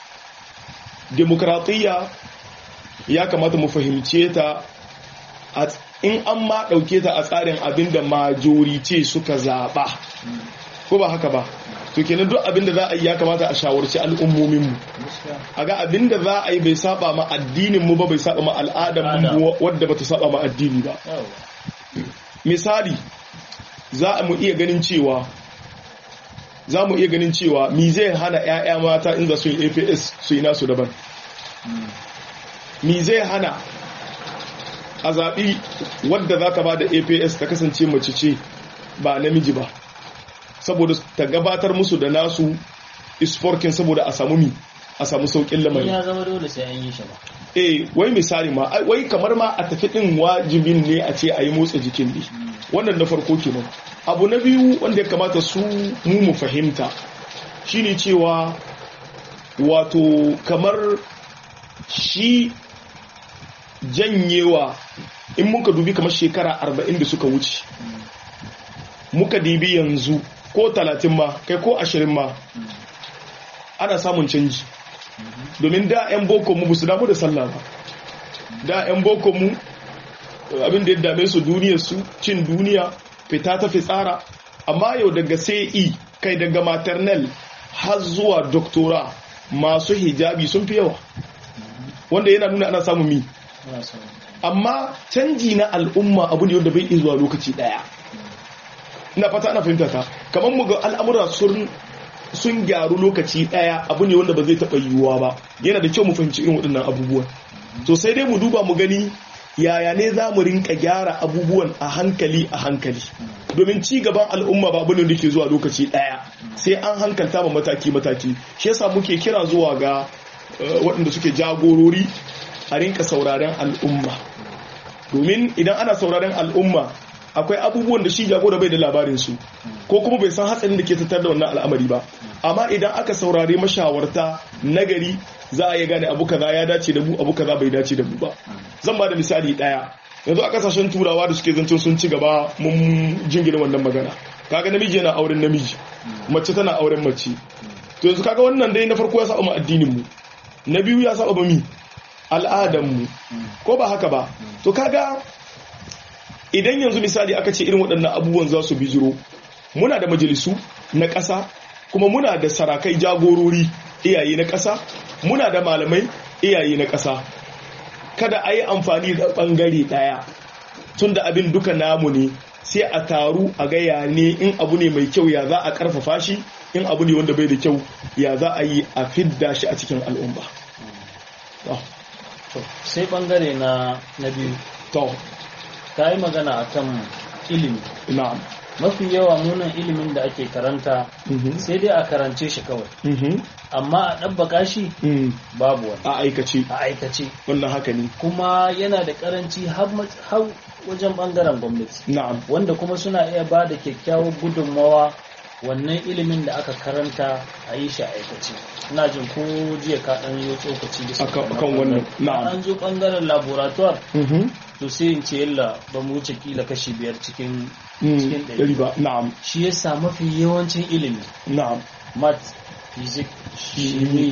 demokratiyya ya kamata mu fahimce ta a- in an ma ɗauke ta a tsarin abinda majorite suka zaɓa mm, ko ba haka ba to kenan duk abinda za a yi ya kamata a shawarci al'ummominmu gaskiya. a ga abinda za a yi bai saba ma addinin mu ba bai saba ma al'adar mu wadda bata saba ma addini ba Yawwa. misali za mu iya ganin cewa za mu iya ganin cewa mi zai hana 'ya'ya mata in za su yi aps su yi nasu daban Mm, mi zai hana a zaɓi wadda za ta ba da aps ta kasance mace ce ba namiji ba saboda ta gabatar musu da nasu isforkin saboda a samu mi a samu saukin lamari ya zama dole sai an yi shi ba eh wai misali ma ai, wai kamar ma a tafi din wajibin ne a ce a yi motsa jikin ne wannan na farko kenan abu na biyu wanda ya kamata su mu mu fahimta shine cewa wato kamar shi janyewa in muka dubi kamar shekara arba'in da suka wuce muka dibi yanzu ko talatin ma kai ko ashirin ma ana samun canji domin da 'yan boko mu su damu da sallah ba da 'yan boko mu abin da ya dame su duniyar su cin duniya fita ta fitsara amma yau daga sai kai daga maternal har zuwa doktora masu hijabi sun fi yawa wanda yana nuna ana samun mi amma canji na al'umma abu ne wanda bai zuwa lokaci daya ina fata ana fahimta ta kamar mu ga al'amura sun sun gyaru lokaci daya abu ne wanda ba zai taɓa yiwuwa ba yana da kyau mu fahimci irin waɗannan abubuwan to sai dai mu duba mu gani yaya ne za mu rinka gyara abubuwan a hankali a hankali domin ci gaban al'umma ba abin da ke zuwa lokaci daya sai an hankalta ma mataki mataki shi yasa muke kira zuwa ga waɗanda suke jagorori a rinka sauraren al'umma domin idan ana sauraren al'umma akwai abubuwan da shi jagora bai da labarin su ko kuma bai san hatsarin da ke tattar da wannan al'amari ba amma idan aka saurari mashawarta nagari za a yi gane abu kaza ya dace da mu abu kaza bai dace da mu ba zan ba da misali daya yanzu a kasashen turawa da suke zancen sun ci gaba mun jingina wannan magana kaga namiji yana auren namiji mace tana auren mace to yanzu kaga wannan dai na farko ya saba mu addinin mu na biyu ya saba mi al'adan mu ko ba haka ba to kaga idan yanzu misali aka ce irin waɗannan abubuwan za su bijiro muna da majalisu na ƙasa kuma muna da sarakai jagorori iyaye na ƙasa muna da malamai iyaye na ƙasa kada a yi amfani da ɓangare ɗaya tun da abin duka namu ne sai a taru a gaya ne in abu ne mai kyau ya za a ƙarfafa shi in abu ne wanda bai da kyau ya za a yi a fidda shi a cikin al'umma sai ɓangare na biyu to ta yi magana akan ilimi na'am mafi yawa munan ilimin da ake karanta sai dai a karance shi kawai amma a ɗabbaka shi babu wani a aikace a aikace wannan haka ne kuma yana da karanci har wajen ɓangaren gwamnati na'am wanda kuma suna iya ba da kyakkyawar gudunmawa wannan ilimin da aka karanta a yi shi a aikace ina jin ko jiya ka ɗan yi tsokaci bisa akan wannan na'am an zo ɓangaren laboratoire to sai in ce yalla ba mu wuce kila kashi biyar cikin cikin ɗari ba na'am shi yasa mafi yawancin ilimi na'am math physics shimi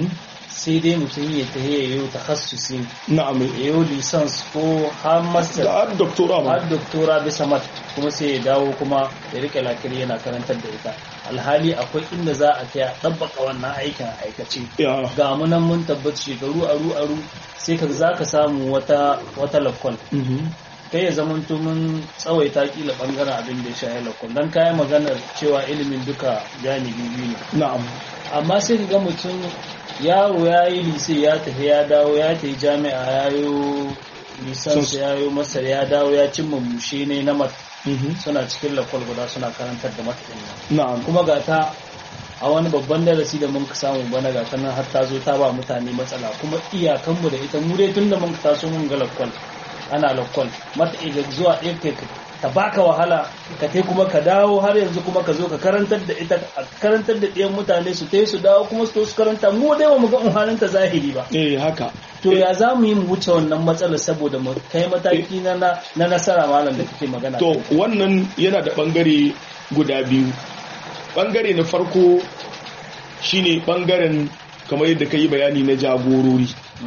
sai dai mutum ya ta ya yi takhassusi na'am ya yi lisans ko har master da har doktora ba har doktora bisa mat kuma sai ya dawo kuma ya rike lakiri yana karantar da ita alhali akwai inda za a kai a ɗabbaka wannan aikin a aikace ya ga mu nan mun tabbaci shekaru aru aru sai ka za ka samu wata wata lakwal kai ya zama mun tsawaita kila bangaren abin da ya shahi lakwal don kayan maganar cewa ilimin duka janibi biyu ne na'am amma sai ka ga mutum yaro ya yi lise ya tafi ya dawo ya tafi jami'a ya yi lisansu ya yi masar ya dawo ya cimma mushe ne na mat suna cikin lakwal guda suna karantar da mata na'am kuma ga ta a wani babban darasi da mun samu bana ga nan har ta zo ta ba mutane matsala kuma iyakanmu da ita mu dai tunda mun taso mun ga lakwal ana lakwal mata iga zuwa ɗaya kai ta baka wahala ka tai kuma ka dawo har yanzu kuma ka zo ka karantar da ita a karantar da ɗiyan mutane su tai su dawo kuma su to su karanta mu dai ba mu ga umhanin ta zahiri ba eh haka to ya za mu yi mu wuce wannan matsalar saboda mu kai mataki na na nasara malam da kake magana to wannan yana da bangare guda biyu bangare na farko shine bangaren kamar yadda ka yi bayani na jagorori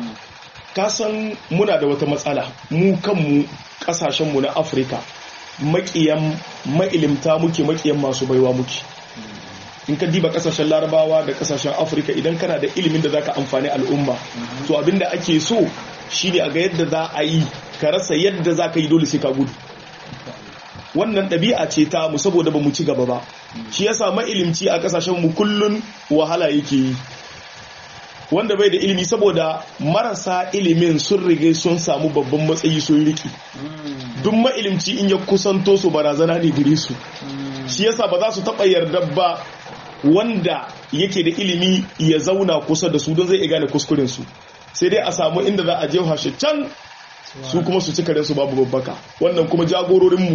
kasan muna da wata matsala mu kanmu kasashenmu na afirka makiyan ma'ilimta muke makiyan masu baiwa muke in ka diba kasashen larabawa da kasashen afirka idan kana da ilimin da zaka amfani al'umma to abinda ake so shine a ga yadda za a yi ka rasa yadda za ka yi dole sai ka gudu wannan ɗabi'a ce ta mu saboda ba mu ci gaba ba shi yasa ma'ilimci a kasashen mu kullun wahala yake yi wanda bai da ilimi saboda marasa ilimin sun rige sun samu babban matsayi sun riki duk ma'ilimci in ya kusanto su barazana ne gare su shi yasa ba za su taɓa yarda ba wanda yake da ilimi ya zauna kusa da su don zai iya gane kuskuren su sai dai a samu inda za a je hashe can su kuma su ci karen su babu babbaka wannan kuma jagororinmu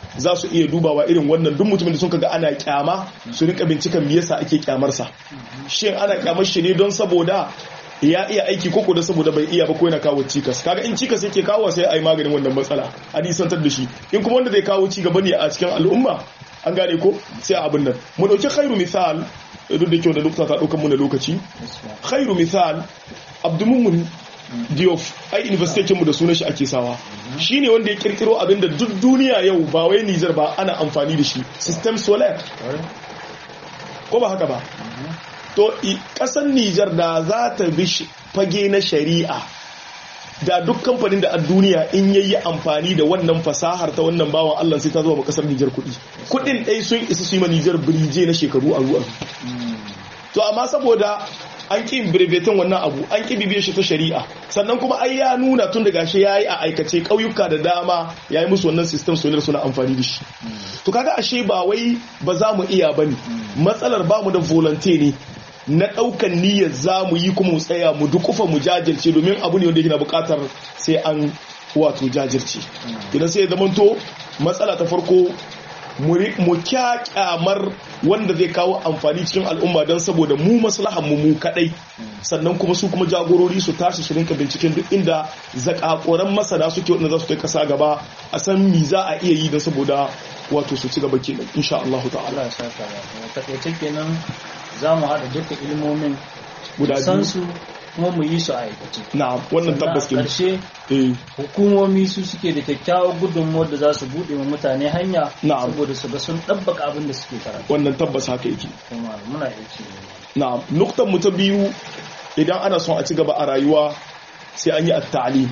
za su iya dubawa irin wannan duk mutumin da sun kaga ana kyama su rinka binciken me yasa ake kyamarsa shin ana kyamar shi ne don saboda ya iya aiki koko da saboda bai iya ba ko yana kawo cikas kaga in cikas yake kawo sai a yi maganin wannan matsala a nisantar da shi in kuma wanda zai kawo ci gaba ne a cikin al'umma an gane ko sai a abin nan mu dauki khairu misal duk da kyau da dokta ta daukan mu na lokaci khairu misal abdumumun diof ai university mu da sunan shi ake sawa shine wanda ya kirkiro abinda duk duniya yau ba wai Niger ba ana amfani da shi system solar ko ba haka ba to kasar Nijar da za ta bi fage na shari'a da duk kamfanin da a duniya in yayi amfani da wannan fasahar ta wannan bawan Allah sai ta zuwa ma kasar Nijar kuɗi kuɗin ɗai sun isa su yi ma Nijar birije na shekaru a ruwa to amma saboda an ƙi brevetin wannan abu an ƙi bibiyar shi ta shari'a sannan kuma ai ya nuna tun da gashi yayi a aikace ƙauyuka da dama yayi musu wannan system solar suna amfani da shi to kaga ashe ba wai ba za mu iya bane matsalar ba mu da volunteer ne na ɗaukan niyyar za mu yi kuma mu tsaya mu dukufa mu jajirce domin abu ne wanda yana buƙatar sai an wato jajirce idan sai ya zamanto matsala ta farko mu kyakyamar wanda zai kawo amfani cikin al'umma don saboda mu maslahan mu mu kadai sannan kuma su kuma jagorori su tashi su rinka binciken duk inda zakakoran masana suke wanda za su kai kasa gaba a san mi za a iya yi don saboda wato su ci gaba kenan insha Allah ta'ala ya saka takaice kenan za mu haɗa duka ilmomin guda san su kuma mu yi su a aikace na'am wannan tabbas kenan ƙarshe eh hukumomi su suke da kyakkyawar gudunmuwar da za su buɗe wa mutane hanya Na'am. saboda su ga sun ɗabbaka abin da suke karatu wannan tabbas haka yake kuma muna iya ce na'am nuktan mu ta biyu idan ana son a ci gaba a rayuwa sai an yi at-ta'lim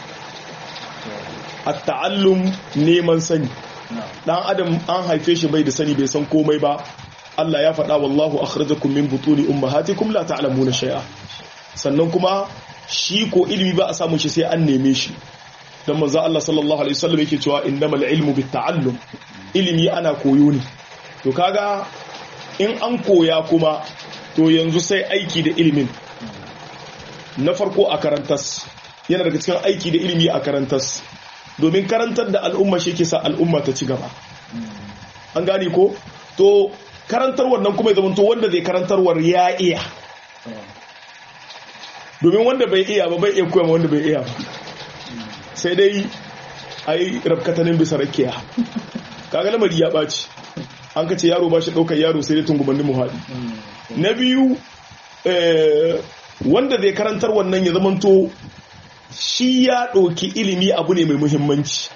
at-ta'allum neman sani dan adam an haife shi bai da sani bai san komai ba Allah ya faɗa wallahu akhrajakum min butuni ummahatikum la ta'lamuna shay'a sannan kuma shi ko ilimi ba a samu shi sai an neme shi dan manzo Allah sallallahu alaihi wasallam yake cewa innamal ilmu bitta'allum ilimi ana koyo ne to kaga in an koya kuma to yanzu sai aiki da ilimin na farko a karantas yana daga cikin aiki da ilimi a karantas domin karantar da al'umma shi ke sa al'umma ta ci gaba an gane ko to karantarwar nan kuma ya zama to wanda zai karantarwar ya iya domin wanda bai iya ba bai iya koya wanda bai iya ba sai dai a yi rabkatanin bisa rakiya kaga lamari ya ɓaci an ka ce yaro ba shi ɗaukar yaro sai dai tungumannin muhaɗi na biyu wanda zai karantar wannan ya zamanto shi ya ɗauki ilimi abu ne mai muhimmanci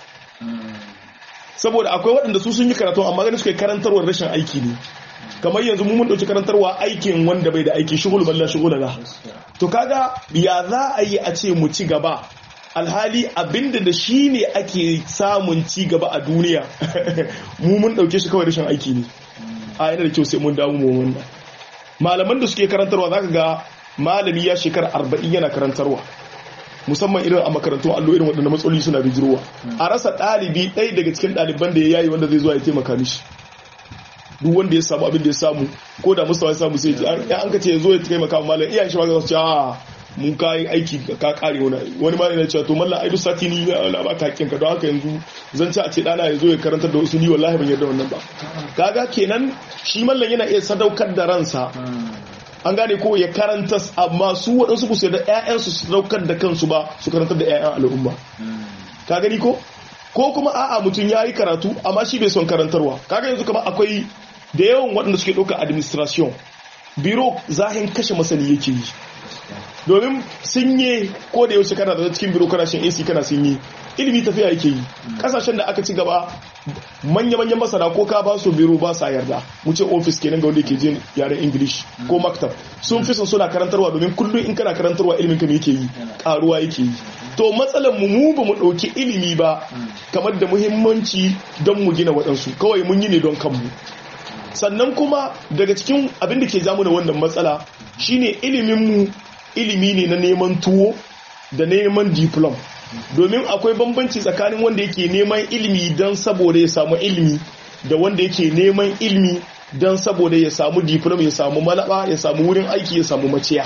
saboda akwai waɗanda su sun yi karatu amma ganin suka yi karantarwar rashin aiki ne kamar yanzu mun ɗauki karantarwa aikin wanda bai da aiki shugulu balla shugula la to kaga ya za a yi a ce mu ci gaba alhali abinda da shi ne ake samun ci gaba a duniya mu mun ɗauke shi kawai rashin aiki ne a yana da kyau sai mun damu mu wannan malaman da suke karantarwa zaka ga malami ya shekara arba'in yana karantarwa musamman irin a makarantun allo irin waɗanda matsaloli suna bijirowa a rasa ɗalibi ɗaya daga cikin ɗaliban da ya yayi wanda zai zuwa ya taimaka mishi duk wanda ya samu abin da ya samu ko da mustawa ya samu sai ya an ka ce ya zo ya taimaka wa malam iyayen shi ma za su ce a mun kayi aiki ka kare wani wani ma yana cewa to mallan ai duk sati ni na ba ka hakkin ka don haka yanzu zan ci a ce dana ya zo ya karantar da wasu ni wallahi ban yarda wannan ba kaga kenan shi mallan yana iya sadaukar da ransa an gane ko ya karanta amma su waɗansu ku sai da ƴaƴansu su sadaukar da kansu ba su karantar da ƴaƴan al'umma ka gani ko ko kuma a'a mutum ya yi karatu amma shi bai son karantarwa kaga yanzu kamar akwai da yawan waɗanda suke ɗauka administration biro zahin kashe masani yake yi domin sinye ko da yaushe kana da cikin biro kana shin AC kana sinye ilimi tafiya yake yi kasashen da aka ci gaba manya-manyan masana ko ka ba su biro ba sa yarda mu ce office kenan ga wanda ke jin yaren english ko maktab sun fi son suna karantarwa domin kullum in kana karantarwa ilimin ka yake yi karuwa yake yi to matsalar mu mu ba mu dauki ilimi ba kamar da muhimmanci don mu gina waɗansu kawai mun yi ne don kanmu sannan kuma daga cikin abin da ke jamu da wannan matsala shine ilimin mu ilimi ne na neman tuwo da neman diplom domin akwai bambanci tsakanin wanda yake neman ilimi don saboda ya samu ilimi da wanda yake neman ilimi don saboda ya samu diplom ya samu malaba ya samu wurin aiki ya samu maciya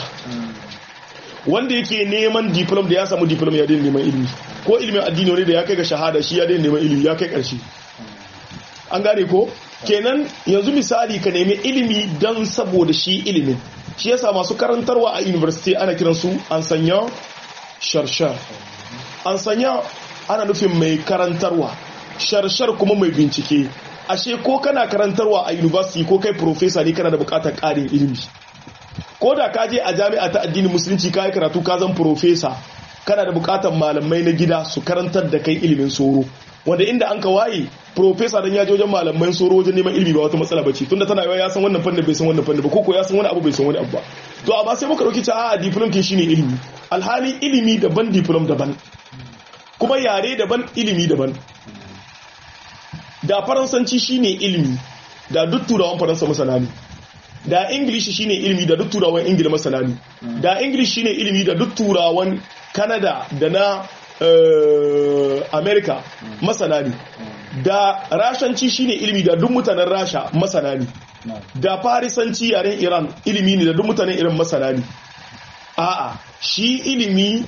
wanda yake neman diplom da ya samu diplom ya daina neman ilimi ko ilimin addini wani da ya kai ga shahada shi ya daina neman ilimi ya kai karshe an gane ko kenan yanzu misali ka nemi ilimi don saboda shi ilimin shi yasa masu karantarwa a university ana kiransu an sanya sharshar an sanya ana nufin mai karantarwa sharshar kuma mai bincike ashe ko kana karantarwa a university ko kai professor ne kana da bukatar ƙarin ilimi ko da ka je a jami'a ta addinin musulunci ka yi karatu ka zan professor kana da bukatar malamai na gida su karantar da kai ilimin soro wanda inda an ka waye professor dan ya je wajen malaman soro wajen neman ilimi ba wata matsala bace tunda tana yawa ya san wannan fannin bai san wannan fannin ba ko ko ya san wani abu bai san wani abu ba to amma sai muka dauki cewa a diplom kin shine ilimi alhali ilimi daban diplom daban kuma yare daban ilimi daban da faransanci shine ilimi da duk turawan faransa masana ne da ingilishi shine ilimi da duk turawan ingila masana ne da ingilishi shine ilimi da duk turawan canada da na uh, america masana ne da rashanci shine ilimi da duk mutanen rasha masana ne da farisanci yaren iran ilimi ne da duk mutanen iran masana ne a'a shi ilimi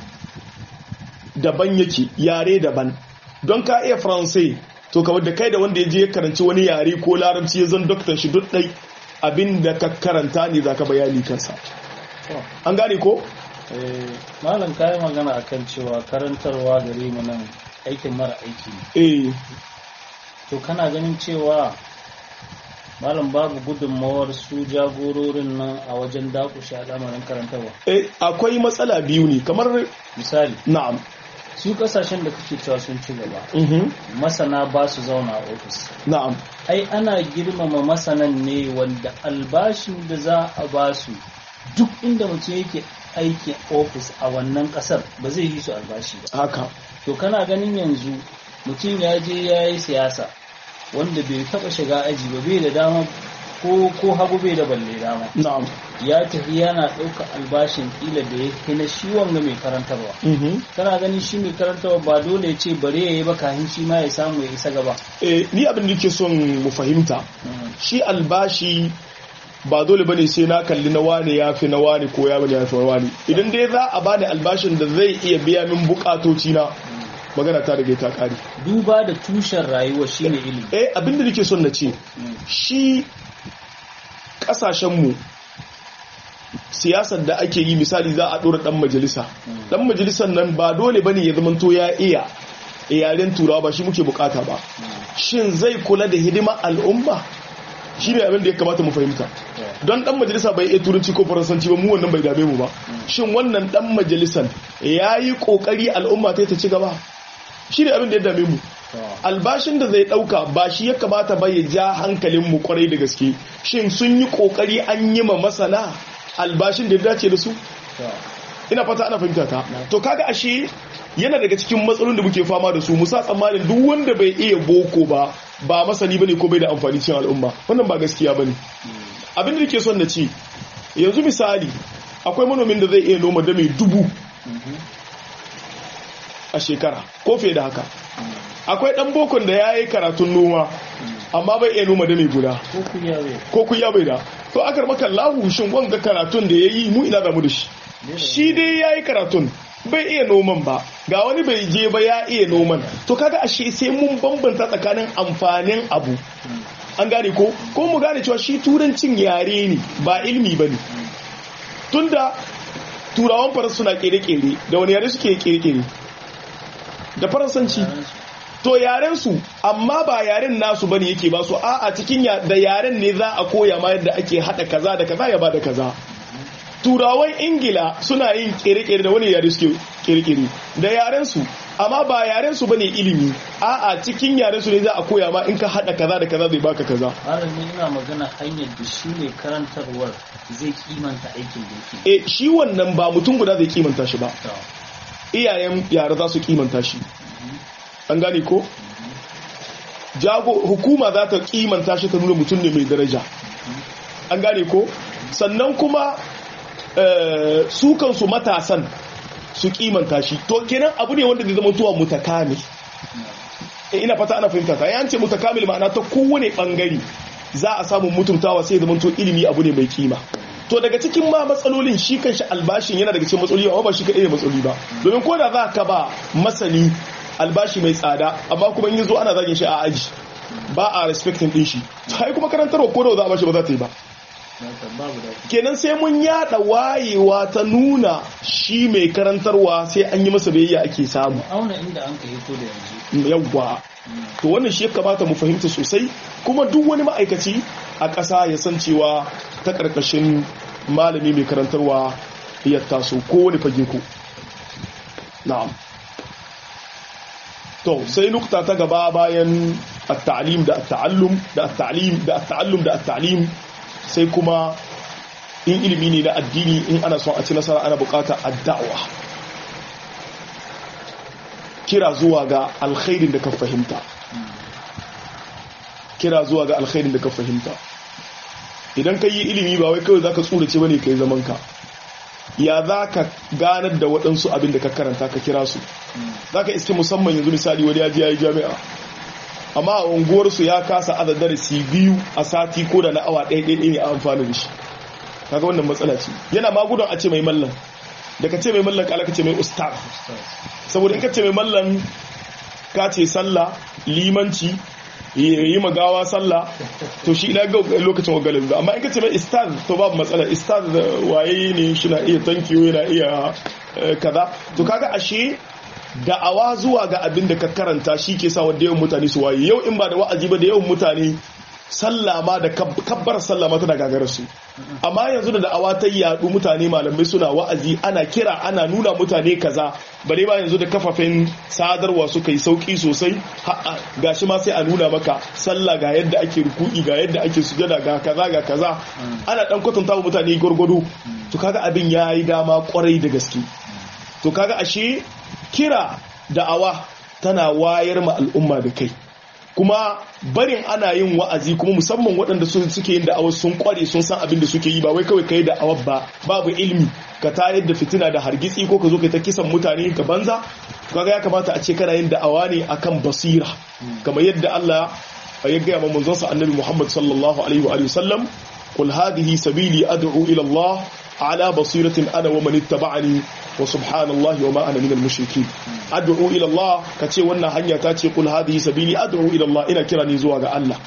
daban yake yare daban don ka iya faransai to kawai da kai da wanda ya je ya karanci wani yare ko larabci ya zan doktan shi duk ɗai abin da ka karanta ne za ka bayani kansa an gane ko? malam kayan magana akan cewa karantarwa gare mu nan aikin mara aiki eh to kana ganin cewa malam babu gudunmawar su jagororin nan a wajen dakushe al'amarin karantarwa eh akwai matsala biyu ne kamar misali na'am su kasashen da kake cewa sun ci gaba mhm masana ba su zauna a ofis na'am ai ana girmama masanan ne wanda albashin da za a ba su duk inda mutum yake aiki ofis a wannan kasar ba zai yi su albashi ba haka to kana ganin yanzu mutum ya je ya yi siyasa wanda bai taba shiga aji ba bai da dama ko ko hagu bai da balle dama na'am ya tafi yana ɗauka albashin kila da ya kai na shi wanga mai karantarwa mhm kana ganin shi mai karantarwa ba dole ya ce bare ya yi ba kafin shi ma ya samu ya isa gaba eh ni abin da nake son mu fahimta shi albashi ba dole bane sai na kalli na wane ya fi na wane ko ya bane ya fi na wane idan dai za a bani albashin da zai iya biya min bukatoci na magana ta rage ta kare duba da tushen rayuwa shine ilimi eh abin da nake son na ce shi kasashenmu siyasar da ake yi misali za a ɗora ɗan majalisa ɗan majalisar nan ba dole bane ya zamanto ya iya yaren turawa ba shi muke bukata ba shin zai kula da hidima al'umma shi ne abin da ya kamata mu fahimta don ɗan majalisa bai iya turanci ko faransanci ba mu wannan bai dame mu ba shin wannan ɗan majalisan ya yi ƙoƙari al'umma ta ta ci gaba shi ne abin da ya dame mu albashin da zai dauka ba shi ya kamata ba ya ja hankalin mu kwarai da gaske shin sun yi kokari an yi ma masana albashin da ya dace da su ina fata ana fahimta ta to kaga ashe yana daga cikin matsalolin da muke fama da su musa tsammanin duk wanda bai iya boko ba ba masani bane ko bai da amfani cikin al'umma wannan ba gaskiya bane abin da nake son na ce yanzu misali akwai manomin da zai iya noma dame dubu a shekara ko fiye da haka akwai dan bokon da ya yi karatun noma amma bai iya noma da mai guda ko kuya bai ko kuya bai da to akar maka lahu shin wanga karatun da ya yi mu ina damu da shi shi dai ya yi karatun bai iya noman ba ga wani bai je ba ya iya noman to kaga ashe sai mun bambanta tsakanin amfanin abu an gane ko ko mu gane cewa shi turancin yare ne ba ilmi ba ne tunda turawan faransa suna kere-kere da wani yare suke kere-kere da faransanci to yaren su amma ba yaren nasu bane yake ba su a a cikin da yaren ne za a koya ma yadda ake hada kaza da kaza ya bada kaza turawan ingila suna yin kere-kere da wani yare suke kere-kere da yaren su amma ba yaren su bane ilimi a a cikin yaren su ne za a koya ma in ka hada kaza da kaza zai baka kaza malami ina magana hanyar da shi ne karantarwar zai kimanta aikin da yake e shi wannan ba mutum guda zai kimanta shi ba iyayen yara za su kimanta shi an gane ko jago hukuma za ta kimanta shi ta nuna mutum ne mai daraja an gane ko sannan kuma su kansu matasan su kimanta shi to kenan abu ne wanda zai zama tuwa mutakamil ina fata ana fahimta ta yance mutakamil ma'ana ta kowane bangare za a samu mutuntawa sai zama to ilimi abu ne mai kima to daga cikin ma matsalolin shi kanshi albashin yana daga cikin matsaloli amma ba shi kaɗai ne matsaloli ba domin ko da za ka ba masani albashi mai tsada amma kuma in zo ana zagin shi a aji ba a respecting din shi sai kuma karantarwa ko da za a bashi ba za ta yi ba babu da kenan sai mun yada wayewa ta nuna shi mai karantarwa sai an yi masa biyayya ake samu auna inda an ka hito da yanzu yawwa to wannan shi ya kamata mu fahimta sosai kuma duk wani ma'aikaci a ƙasa ya san cewa ta ƙarƙashin malami mai karantarwa ya taso ko wani fage ko na'am to sai nukta ta gaba bayan at-ta'lim da at-ta'allum da at-ta'lim da at-ta'allum da at-ta'lim sai kuma in ilimi ne na addini in ana son a ci nasara ana bukata ad-da'wa kira zuwa ga alkhairin da ka fahimta kira zuwa ga alkhairin da ka fahimta idan ka yi ilimi ba wai kawai za ka tsurace ba ne ka yi zamanka ya za ka ganar da waɗansu abin da ka karanta ka kira su za ka iske musamman yanzu misali wani ya ji ya yi jami'a amma a unguwarsu ya kasa aza darasi biyu a sati ko da na awa ɗaya ɗaya ne a amfani da shi kaga wannan matsala ce yana magudon a ce mai mallan da ka ce mai mallan kala ka ce mai ustaz saboda in ka ce mai mallan ka ce sallah limanci yi magawa sallah to shi ina ga lokacin wagalin ba amma in ka ce mai istaz to babu matsala istaz waye ne shi na iya tankiyo yana iya kaza to kaga ashe da'awa zuwa ga abin da ka karanta shi ke sa wanda yawan mutane su waye yau in ba da wa'azi ba da yawan mutane sallama da kabbar sallama tana gagarar su amma yanzu da da'awa ta yadu mutane malamai suna wa'azi ana kira ana nuna mutane kaza bare ba yanzu da kafafen sadarwa suka yi sauki sosai gashi ma sai a nuna maka sallah ga yadda ake ruku'i ga yadda ake sujada ga kaza ga kaza ana dan kwatanta wa mutane gwargwado to kaga abin yayi dama kwarai da gaske to kaga ashe kira da'awa tana wayar ma al'umma da kai kuma barin ana yin wa'azi kuma musamman waɗanda suke yin da'awar sun kware sun san abin da suke yi ba wai kawai kai da'awar ba babu ilimi ka tayar da fitina da hargitsi ko ka zo ka ta kisan mutane ka banza kaga ya kamata a ce kana yin da'awa ne akan basira kamar yadda Allah ya gaya ma manzon sa annabi Muhammad sallallahu alaihi wa sallam qul hadhihi sabili ad'u ila Allah ala basiratin ana wa man ittaba'ani wa subhanallahi wa ma ana minal mushrikin ad'u ila Allah kace wannan hanya ta ce kul hadhihi sabili ad'u ila Allah ina kira ni zuwa ga Allah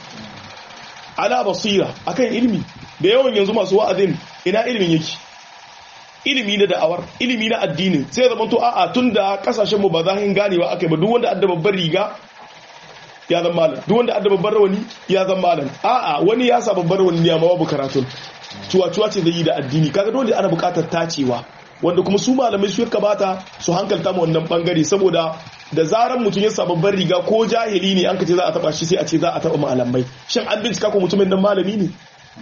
ala basira akan ilimi da yawan yanzu masu wa'azin ina ilimin yake ilimi na da'awar ilimi na addini sai zama to a'a tunda kasashen mu ba za hin ganewa akai ba duk wanda adda babbar riga ya zama malam duk wanda adda babbar rawani ya zama malam a'a wani ya sa babbar rawani ne amma babu karatun cuwa-cuwa ce zai yi da addini kaga dole ana bukatar tacewa wanda kuma su malamai su kamata su hankalta mu wannan bangare saboda da zaran mutum ya babban riga ko jahili ne an ka ce za a taba shi sai a ce za a taba malamai shin an bincika ko mutumin nan malami ne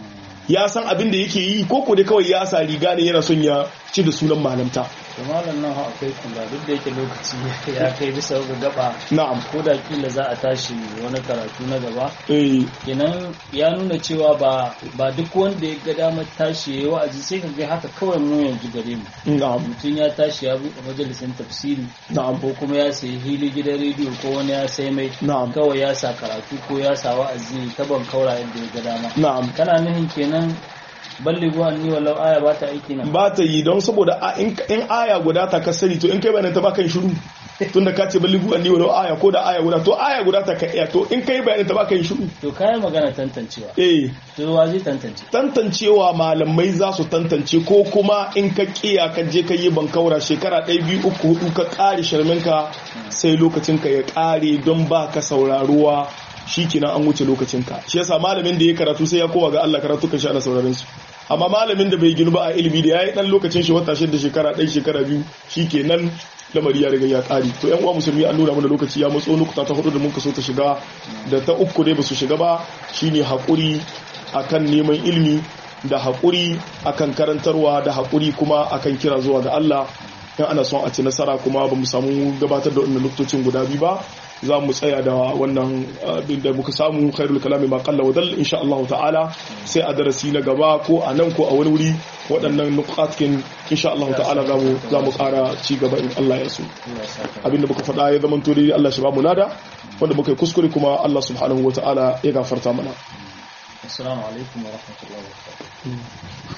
ya san abin da yake yi ko ko dai kawai ya sa riga ne yana son ya ci da sunan malamta to malam nan akwai kula duk da yake lokaci ya kai bisa ga gaba na'am ko da kila za a tashi wani karatu na gaba eh kenan ya nuna cewa ba ba duk wanda ya ga damar tashi yayi wa'azi sai ka ga haka kawai mu yanzu gare mu na'am mutum ya tashi ya buɗe majalisin tafsiri na'am ko kuma ya sayi hili gidan rediyo ko wani ya sai mai na'am kawai ya sa karatu ko ya sa wa'azi ta ban kaura yadda ya ga dama na'am kana nuhin kenan balligu anni walau aya ba ta aiki nan ba ta yi don saboda a- in in aya guda ta ka sani to in kai bayanin ta ba kan shiru tunda ka ce balligu anni walau aya ko da aya guda to aya guda ta ka iya to in kai bayanin ta ba kan shiru to kayan magana tantancewa eh to wa zai tantance tantancewa malamai za su tantance ko kuma in ka kiya ka je ka yi bankaura shekara ɗaya biyu uku hudu ka ƙare sharminka sai lokacinka ya ƙare don ba ka sauraruwa shi kenan an wuce lokacinka shi yasa malamin da ya karatu sai ya koma ga Allah karatu kan sha da sauraron su amma malamin da bai ginu ba a ilimi da yayi dan lokacin shi wata shida shekara ɗaya shekara biyu shi kenan lamari ya riga ya ƙare to yan uwa musulmi an nuna mana lokaci ya matso nukuta ta hudu da muka so ta shiga da ta uku dai ba su shiga ba shine haƙuri akan neman ilimi da haƙuri akan karantarwa da haƙuri kuma akan kira zuwa ga Allah in ana son a ci nasara kuma ba mu samu gabatar da wannan lokacin guda biyu ba za mu tsaya da wannan abin da muka samu khairul kalami ma qalla wa dal insha Allah ta'ala sai a darasi na gaba ko a nan ko a wani wuri waɗannan nukatkin insha Allah ta'ala za mu za mu ƙara ci gaba in Allah ya so Allah ya saka abin da muka faɗa ya zama to dai Allah shi ba mu lada wanda muka yi kuskure kuma Allah subhanahu wa ta'ala ya gafarta mana assalamu alaikum wa rahmatullahi wa barakatuh